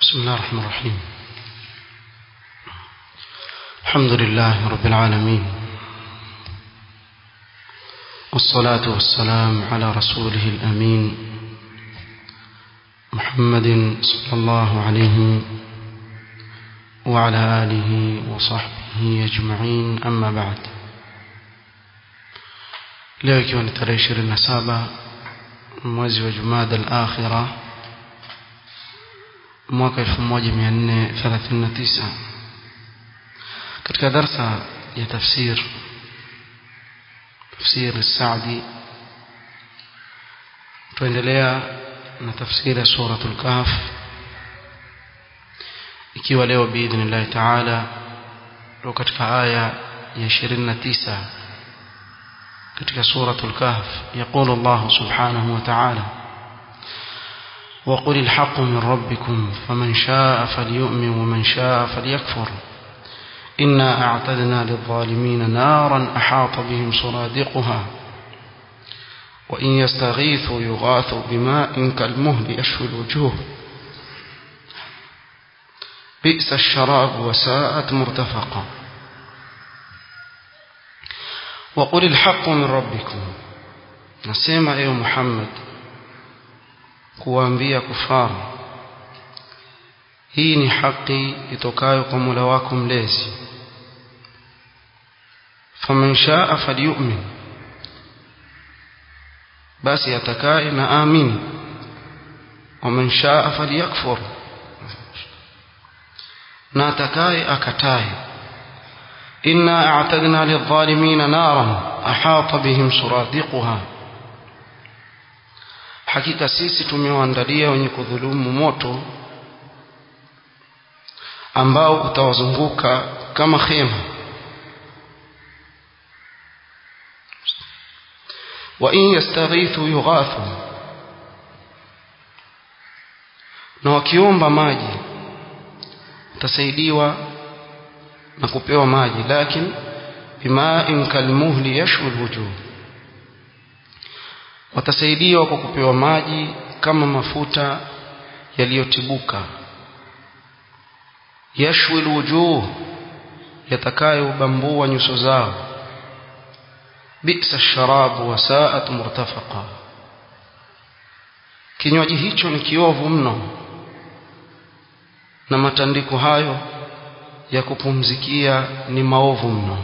بسم الله الرحمن الرحيم الحمد لله رب العالمين والصلاة والسلام على رسوله الأمين محمد صلى الله عليه وعلى آله وصحبه أجمعين أما بعد leo ikiwa ni tarehe ishirini na saba mwezi wa jumada al-akhira mwaka 1439 katika darsa ya tafsir tafsir Saadi tuendelea na tafsiri ya suratul kahf ikiwa leo biidhnillah taala ndo katika aya ya 29 katika suratul kahf يقول الله سبحانه وتعالى وقل الحق من ربكم فمن شاء فليؤمن ومن شاء فليكفر إنا أعتدنا للظالمين نارا أحاط بهم سرادقها وإن يستغيثوا يغاثوا بماء كالمهل يشوي الوجوه بئس الشراب وساءت مرتفقا وقل الحق من ربكم نسمع أيها محمد kuwaambia kufaru hii ni haki itokayo kwa Mola wako mlezi faman shaa falyu'min basi atakaye na amini waman shaa falyakfur na atakaye akataye inna a'tadna lidh-dhalimina naran ahata bihim suradiquha hakika sisi tumewaandalia wenye kudhulumu moto ambao utawazunguka kama khema wa in yastaghithu yughathu na wakiomba maji utasaidiwa na kupewa maji lakini bima'in kalmuhli yashwi alwujuh watasaidiwa kwa kupewa maji kama mafuta yaliyotibuka yashwi alwujuh yatakayobambua nyuso zao bi'sa sharabu wa sa'at murtafaqa kinywaji hicho ni kiovu mno na matandiko hayo ya kupumzikia ni maovu mno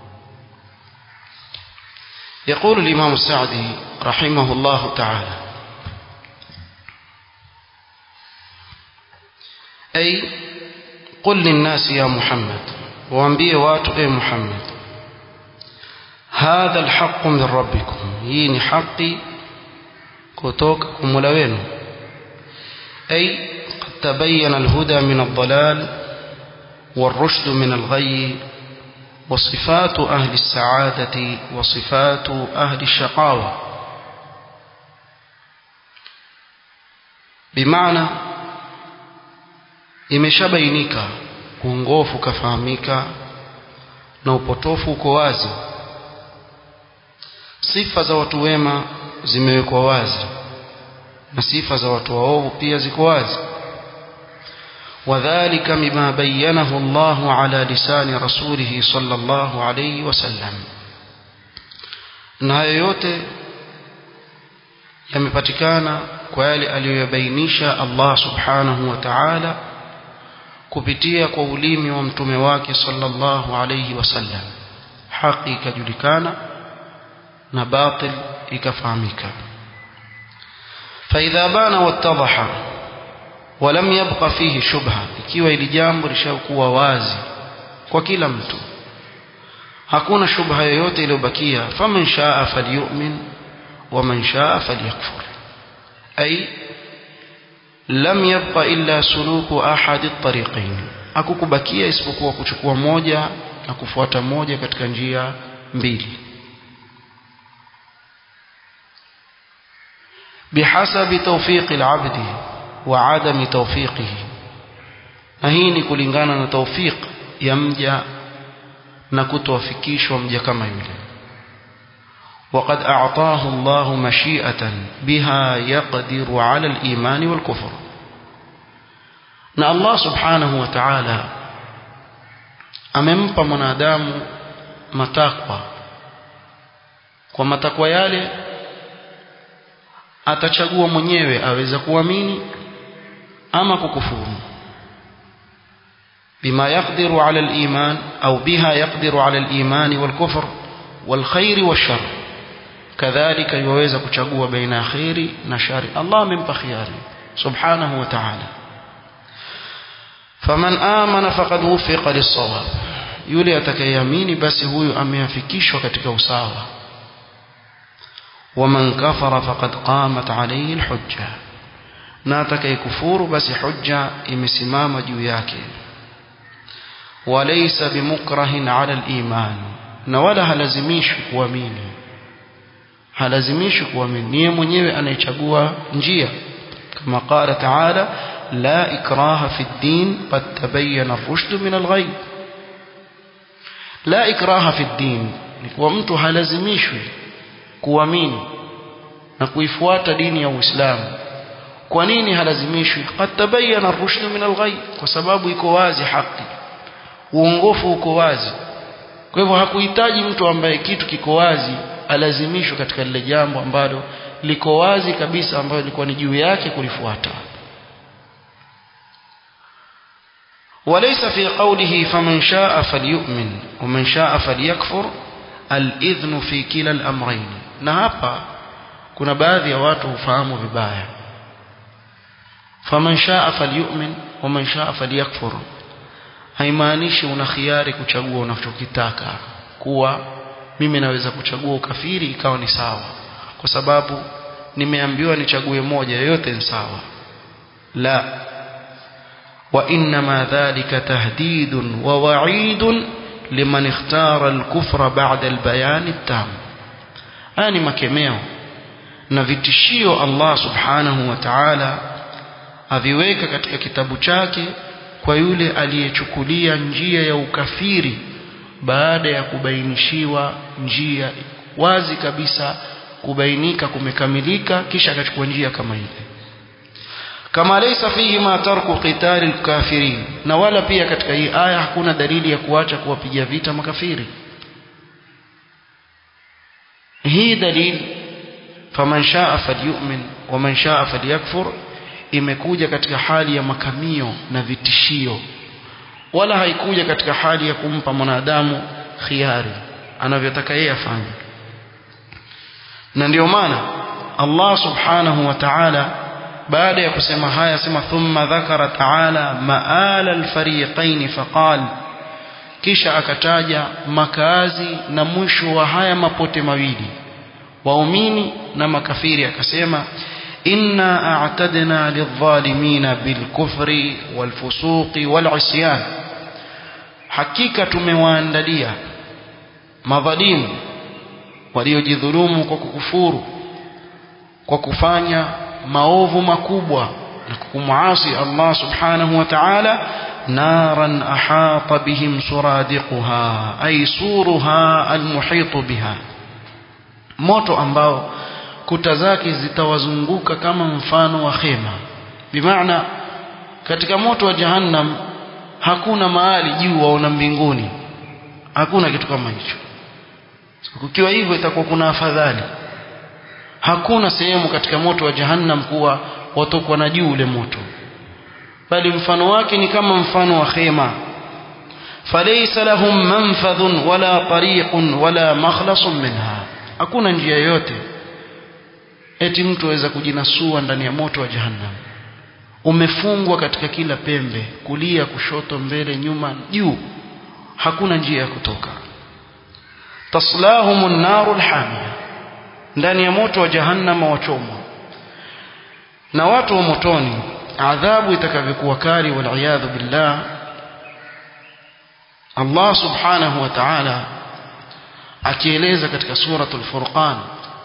يقول الإمام السعدي رحمه الله تعالى أي قل للناس يا محمد وانبيه واتوا يا محمد هذا الحق من ربكم يين حقي كتوككم ملوين أي قد تبين الهدى من الضلال والرشد من الغي وصفات أهل السعادة وصفات أهل الشقاوة بمعنى imeshabainika uongofu ukafahamika na upotofu uko wazi sifa za watu wema zimewekwa wazi na sifa za watu waovu pia ziko wazi وذلك مما بينه الله على لسان رسوله صلى الله عليه وسلم na hayo yote yamepatikana kwa yale aliyoyabainisha Allah subhanahu wa ta'ala kupitia kwa ulimi wa mtume wake sallallahu alayhi wasallam haki ikajulikana na batil ikafahamika فإذا بان واتضح ولم يبق فيه shubha ikiwa ili jambo lishakuwa wazi kwa kila mtu hakuna shubha yoyote iliyobakia faman shaa falyu'min waman shaa falyakfur ay lam yabqa illa suluku ahadi at-tariqayn hakukubakia isipokuwa kuchukua moja na kufuata moja katika njia mbili bihasabi tawfiqi al-'abdi wa adami tawfiqihi na hii ni kulingana na tawfiq ya mja na kutowafikishwa mja kama yule وقد أعطاه الله مشيئة بها يقدر على الإيمان والكفر na Allah subhanahu wa ta'ala amempa mwanadamu matakwa kwa matakwa yale atachagua mwenyewe aweza kuamini ama kukufuru بما يقدر على الإيمان أو بها يقدر على الإيمان والكفر والخير والشر كذلك يوeza kuchagua baina khairi na shari Allah amempa khiyari subhanahu wa ta'ala faman amana faqad wufiqa lis-sawab yule atakayeamini basi huyu ameafikishwa katika usawa waman kafara faqad qamat alayhi al-hujja na atakayekufuru basi hujja imesimama juu yake وليس بمكره على الإيمان na wala halazimishwi kuamini halazimishwi kuamini niye mwenyewe anayechagua njia kama qala taala la ikraha fi ddin qad tabayyana ar-rushd min al-ghayb la ikraha fi ddin ni kwa mtu halazimishwi kuamini na kuifuata dini ya Uislamu kwa nini halazimishwi qad tabayyana ar-rushd min al-ghayb kwa sababu iko wazi haki uongofu uko wazi kwa hivyo hakuhitaji mtu ambaye kitu kiko wazi alazimishwe katika lile jambo ambalo liko wazi kabisa ambalo lilikuwa ni juu yake kulifuata وليس في قوله فمن شاء فليؤمن ومن شاء فليكفر الإذن في كلا الأمرين na hapa kuna baadhi ya watu hufahamu vibaya faman shaa falyu'min wa man shaa falyakfur haimaanishi una khiari kuchagua unachokitaka kuwa mimi naweza kuchagua ukafiri ikawa ni sawa kwa sababu nimeambiwa nichague moja yoyote ni sawa la wa inma dhalika tahdidun wa wa'idun liman ikhtara al-kufra ba'da al-bayan at-tam ani makemeo na vitishio Allah subhanahu wa ta'ala aviweka katika kitabu chake kwa yule aliyechukulia njia ya ukafiri baada ya kubainishiwa njia wazi kabisa kubainika kumekamilika kisha akachukua njia kama ile kama laysa fihi ma tarku qitali alkafirin na wala pia katika hii aya hakuna dalili ya kuacha kuwapiga vita makafiri hii dalili faman shaa falyu'min wa man shaa falyakfur imekuja katika hali ya makamio na vitishio wala haikuja katika hali ya kumpa mwanadamu khiari anavyotaka yeye afanye na ndio maana Allah subhanahu wa ta'ala baada ya kusema haya sema thumma dhakara ta'ala ma'ala al-fariqain faqal kisha akataja makazi na mwisho wa haya mapote mawili waumini na makafiri akasema inna a'tadna lidh-dhalimin bil-kufri wal-fusuqi wal-'isyan hakika tumewaandalia madhalimu waliojidhulumu kwa kukufuru kwa kufanya maovu makubwa na kumwasi Allah subhanahu wa ta'ala naran ahata bihim suradiquha ay suruha almuhitu biha moto ambao kuta zake zitawazunguka kama mfano wa khema bimaana katika moto wa jahannam hakuna mahali juu waona mbinguni hakuna kitu kama hicho kukiwa hivyo itakuwa kuna afadhali hakuna sehemu katika moto wa jahannam kuwa watokwa na juu ule moto bali mfano wake ni kama mfano wa khema falaysa lahum manfadhun wala tariqun wala makhlasun minha hakuna njia yoyote eti mtu aweza kujinasua ndani ya moto wa jahannam umefungwa katika kila pembe kulia kushoto mbele nyuma juu hakuna njia ya kutoka taslahum an-narul hamia ndani ya moto wa jahannama wachomwa na watu wa motoni adhabu itakavyokuwa kali waliyadhu billah Allah subhanahu wa ta'ala akieleza katika suratul furqan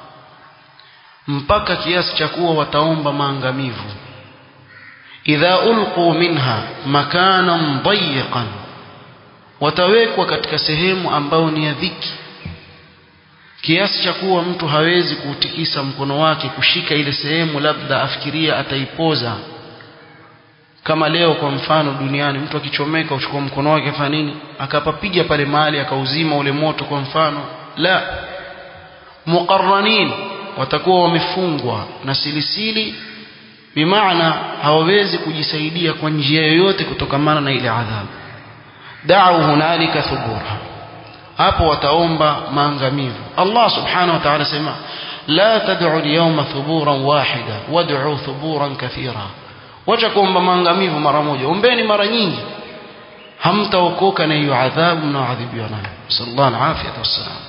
mpaka kiasi cha kuwa wataomba maangamivu idha ulqu minha makanan dayiqan watawekwa katika sehemu ambayo ni ya dhiki kiasi cha kuwa mtu hawezi kuutikisa mkono wake kushika ile sehemu labda afikiria ataipoza kama leo kwa mfano duniani mtu akichomeka uchukua mkono wake afanya nini akapapiga pale mahali akauzima ule moto kwa mfano la muqarranin watakuwa wamefungwa na silisili bimaana hawawezi kujisaidia kwa njia yoyote kutokamana na ile adhabu da'u hunalika thubura hapo wataomba maangamivu Allah subhanahu wa ta'ala sema la tad'u al-yawma thuburan wahida wad'u thuburan kathira wacha kuomba maangamivu mara moja ombeni mara nyingi hamtaokoka na hiyo adhabu mnaoadhibiwa nayo sallallahu alaihi wasallam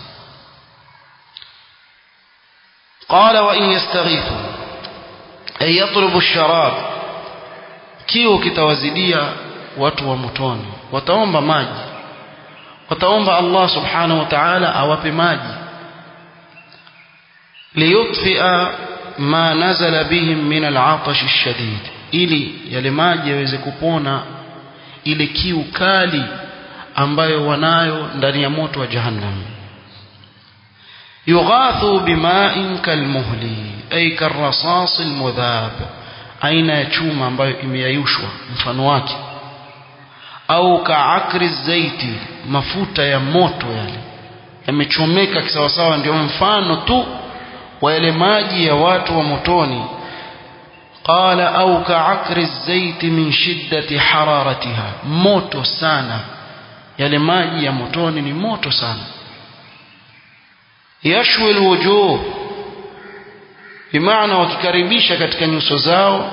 قال وإن يستغيثوا أي يطلب الشراب كيو كتوازديا watu wa motoni wataomba maji wataomba Allah subhanahu wa ta'ala awape maji liyutfia ma nazala bihim min al'atash ash-shadid ili yale maji yaweze kupona ile kiu kali ambayo wanayo ndani ya moto wa jahannam yughathu bima'in kalmuhli ay karrasas almudhab aina ya chuma ambayo imeyayushwa mfano wake au kaakri zaiti mafuta ya moto yale yamechomeka kisawasawa ndio mfano tu wa yale maji ya watu wa motoni qala au kaakri zaiti min shiddati hararatiha moto sana yale maji ya motoni ni moto sana yashwi alwujuh bimaana wakikaribisha katika nyuso zao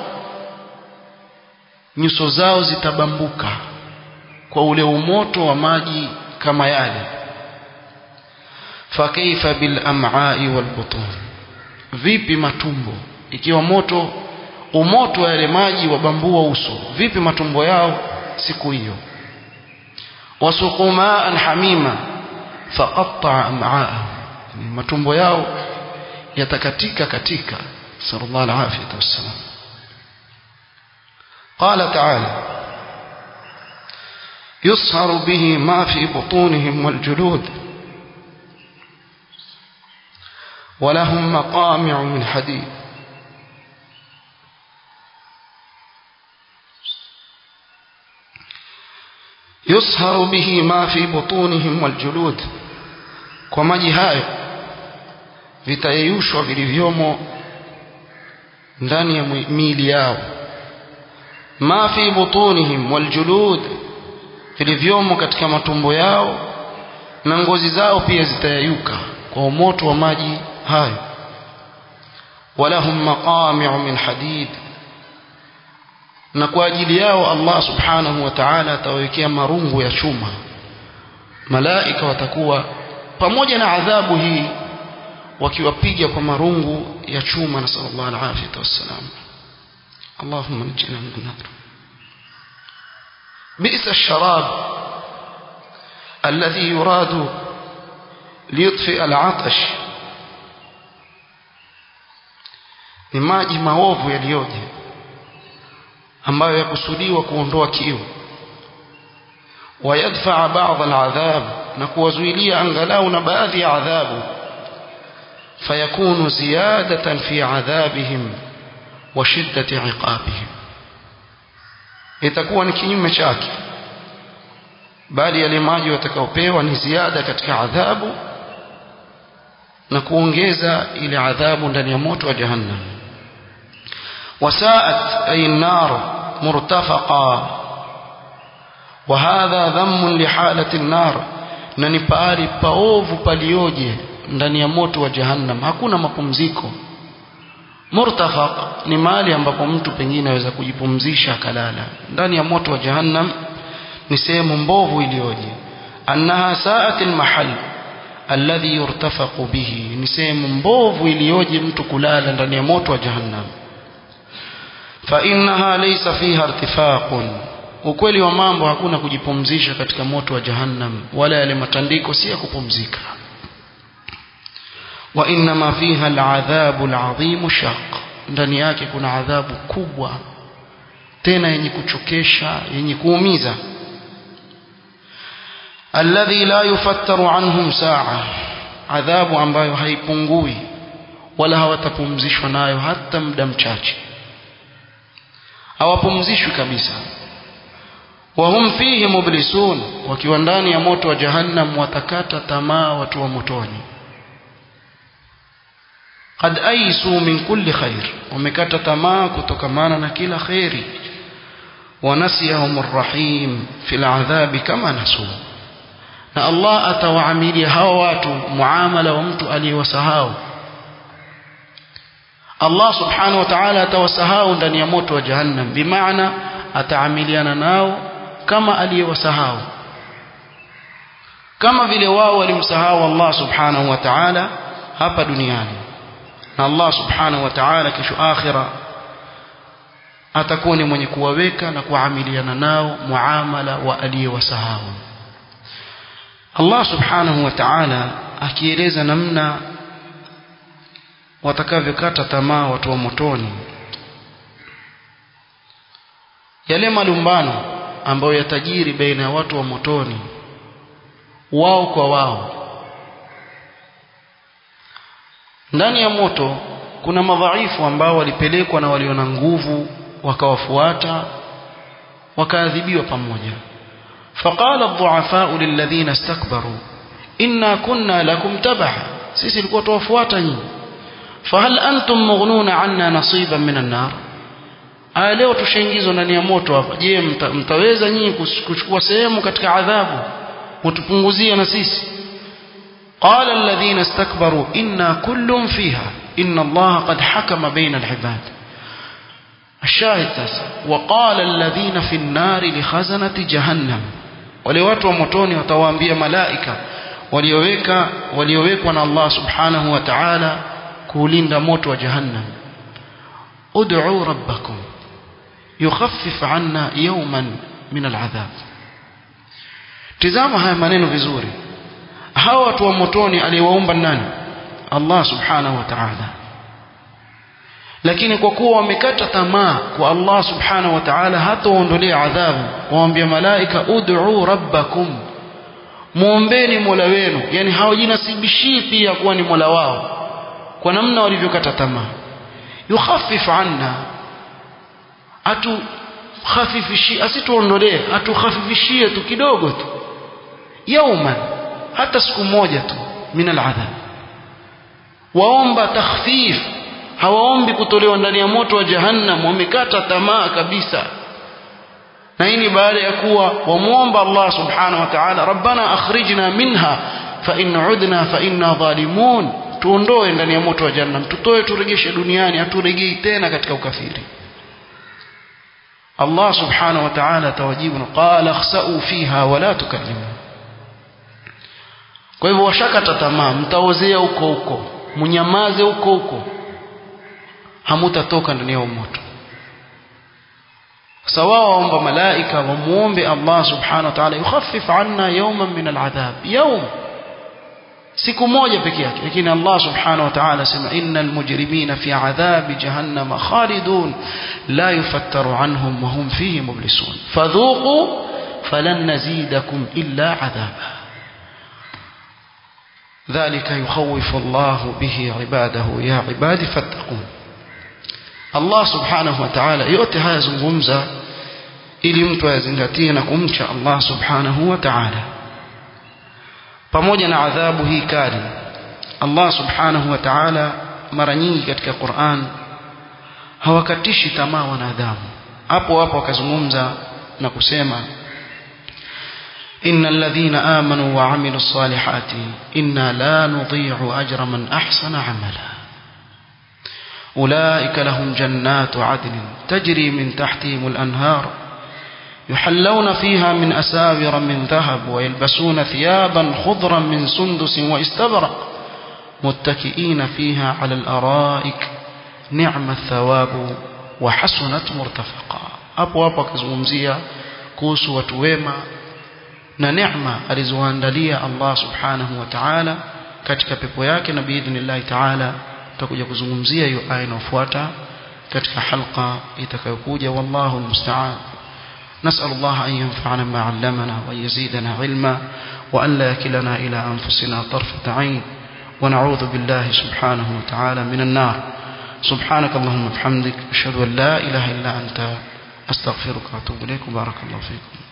nyuso zao zitabambuka kwa ule umoto wa maji kama yale fakaifa bil am'ai wal butun vipi matumbo ikiwa moto umoto wa yale maji wabambua uso vipi matumbo yao siku hiyo wasuqumaan hamima faqatta am'aahum matumbo yao yatakatika katika sallallahu alaihi wasallam قال تعالى يصهر به ما في بطونهم والجلود ولهم مقامع من حديد يصهر به ما في بطونهم والجلود kwa maji hayo vitayeyushwa vilivyomo ndani ya miili yao ma fi butunihim waljulud vilivyomo katika matumbo yao na ngozi zao pia zitayayuka kwa moto wa maji hayo walahum maqami'u min hadid na kwa ajili yao Allah subhanahu wa ta'ala atawekea marungu ya chuma malaika watakuwa pamoja na adhabu hii wakiwapiga kwa marungu ya chuma na sallallahu alaihi wasallam اللهم نجنا من النار بئس الشراب الذي يراد ليطفئ العطش ni maji maovu yaliyoje ambayo yakusudiwa kuondoa kiu wayadfaa baadhi aladhab na kuwazuilia angalau na baadhi ya adhabu fayakunu ziyadatan fi adhabihim wa shiddati iqabihim itakuwa ni kinyume chake bali yale maji watakaopewa ni ziada katika adhabu na kuongeza ile adhabu ndani ya moto wa jahannam wasaat ay an-nar murtafaqa وهذا ذم لحالة النار na ni pahali paovu palioje ndani ya moto wa jahannam hakuna mapumziko murtafaq ni mahali ambapo mtu pengine aweza kujipumzisha akalala ndani ya moto wa jahannam ni sehemu mbovu iliyoje annaha sa'at almahal alladhi yurtafaqu bihi ni sehemu mbovu iliyoje mtu kulala ndani ya moto wa jahannam fa innaha laysa fiha irtifaqun ukweli wa mambo hakuna kujipumzisha katika moto wa jahannam wala yale matandiko si ya kupumzika wa inma fiha al'adhabu al'azim shaq ndani yake kuna adhabu kubwa tena yenye kuchokesha yenye kuumiza alladhi la yufattaru anhum saa adhabu ambayo haipungui wala hawatapumzishwa nayo hata muda mchache hawapumzishwi kabisa wahum fihi mublisun wakiwa ndani ya moto wa jahannam watakata tamaa watu wa motoni qad aisu min kulli khair wamekata tamaa kutokamana na kila khairi ونسيهم الرحيم في العذاب كما نسوا na Allah atawaamilia hao watu muamala wa mtu aliyewasahau Allah subhanahu wa ta'ala atawasahau ndani ya moto wa jahannam bimaana ataamiliana nao kama aliyewasahau kama vile wao walimsahau Allah subhanahu wa ta'ala hapa duniani na Allah subhanahu wa ta'ala kesho akhira atakuwa ni mwenye kuwaweka na kuamiliana nao muamala wa aliyewasahau Allah subhanahu wa ta'ala akieleza namna watakavyokata tamaa watu wa motoni yale malumbano ambayo yatajiri baina ya watu wa motoni wao kwa wao ndani ya moto kuna madhaifu ambao walipelekwa na waliona nguvu wakawafuata wakaadhibiwa pamoja فقال الضعفاء للذين استكبروا إنا كنا لكم تبعا sisi tulikuwa tuwafuata nyinyi fahal antum mughnuna anna nasiban min an-nar aya leo tushaingizwa ndani ya moto hapa je mta, mtaweza nyinyi kuchukua sehemu katika adhabu mtupunguzie na sisi qala alladhina istakbaru inna kullun fiha inna allaha qad hakama baina al-ibad الشاهد sasa وقال الذين في النار لخزنة جهنم wale watu wa motoni watawaambia malaika walioweka waliowekwa na Allah subhanahu wa ta'ala kuulinda moto wa jahannam ud'u rabbakum yukhaffif 'anna yawman min al'adhab tazama haya maneno vizuri hawa watu wa motoni aliyewaumba nani Allah subhanahu wa ta'ala lakini kwa kuwa wamekata tamaa kwa Allah subhanahu wa ta'ala hataondolea adhabu waambia malaika ud'u rabbakum muombeni mola wenu yani hawajinasibishii pia kuwa ni mola wao kwa namna walivyokata tamaa yukhaffif anna atu khafifishie asituondolee atukhafifishie tu kidogo tu yauman hata siku moja tu min aladhab waomba takhfif hawaombi kutolewa ndani ya moto wa jahannam wamekata tamaa kabisa na hii ni baada ya kuwa wamuomba Allah subhanahu wa ta'ala rabbana akhrijna minha fa in udna fa inna zalimun tuondoe ndani ya moto wa jahannam tutoe turegeshe duniani haturegei tena katika ukafiri Allah subhanahu wa ta'ala tawajibu qala khsa'u fiha wa la tukallimu kwa hivyo washakata tamaa mtaozea huko huko mnyamaze huko huko hamutatoka ndani ya moto sawa waomba malaika wamuombe Allah subhanahu wa ta'ala yukhaffif anna yawman min al'adhab yawm siku moja peke yake lakini Allah subhanahu wa ta'ala sema innal mujrimina fi adhabi jahannam khalidun la yufattaru anhum wa hum fihi mublisun fadhuqu falan nazidakum illa adhaba ذلك يخوف الله به عباده يا عبادي فاتقون Allah subhanahu wa ta'ala yote haya zungumza ili mtu ayazingatie na kumcha Allah subhanahu wa ta'ala pamoja na adhabu hii kali Allah subhanahu wa ta'ala mara nyingi katika Qur'an hawakatishi tamaa wanadamu hapo hapo akazungumza na kusema إن الذين آمنوا وعملوا الصالحات إنا لا نضيع أجر من أحسن عملا أولئك لهم جنات عدن تجري من تحتهم الأنهار يحلون فيها من أساور من ذهب ويلبسون ثيابا خضرا من سندس واستبرق متكئين فيها على الأرائك نعم الثواب وحسنت مرتفقا أبو أبو كزمزية كوس وتويما na neema alizoandalia Allah subhanahu wa ta'ala katika pepo yake na biidhnillahi ta'ala tutakuja kuzungumzia hiyo aya inayofuata katika halqa itakayokuja wallahu almusta'an نسأل الله أن ينفعنا ما علمنا وأن يزيدنا علما وأن لا يكلنا إلى أنفسنا طرفة عين ونعوذ بالله سبحانه وتعالى من النار سبحانك اللهم وبحمدك أشهد أن لا إله إلا أنت astaghfiruka wa atubu ilaik barakallahu fikum